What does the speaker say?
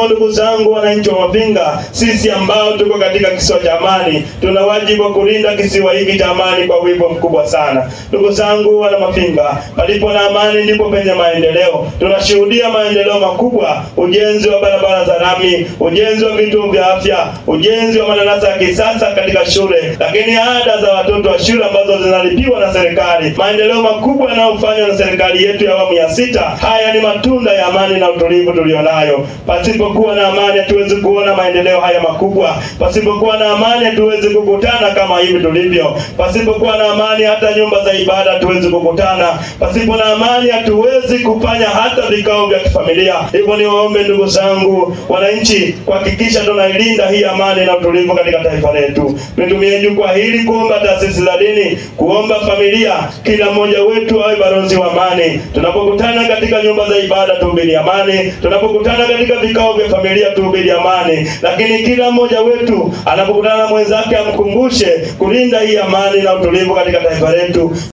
hivyo ndugu zangu, wananchi wa Mafinga, sisi ambao tuko katika kisiwa cha amani, tuna wajibu wa kulinda kisiwa hiki cha amani kwa wigo mkubwa sana. Ndugu zangu wana Mafinga, palipo na amani ndipo penye maendeleo. Tunashuhudia maendeleo makubwa, ujenzi wa barabara za lami, ujenzi wa vituo vya afya, ujenzi wa madarasa ya kisasa katika shule, lakini ada za watoto wa shule ambazo zinalipiwa na serikali, maendeleo makubwa yanayofanywa na serikali yetu ya awamu ya sita. Haya ni matunda ya amani na utulivu tulionayo. Pasipokuwa na amani, hatuwezi kuona maendeleo haya makubwa. Pasipokuwa na amani, hatuwezi kukutana kama hivi tulivyo. Pasipokuwa na amani, hata nyumba za ibada hatuwezi kukutana. Pasipo na amani, hatuwezi kufanya hata vikao vya kifamilia. Hivyo niwaombe ndugu zangu wananchi, kuhakikisha tunailinda hii amani na utulivu katika taifa letu. Nitumie jukwaa hili kuomba taasisi za dini, kuomba familia, kila mmoja wetu awe balozi wa amani. Tunapokutana katika nyumba za ibada, tuhubiri amani. Tunapokutana katika vikao vya familia, tuhubiri amani. Lakini kila mmoja wetu anapokutana na mwenzake, amkumbushe kulinda hii amani na utulivu katika taifa letu.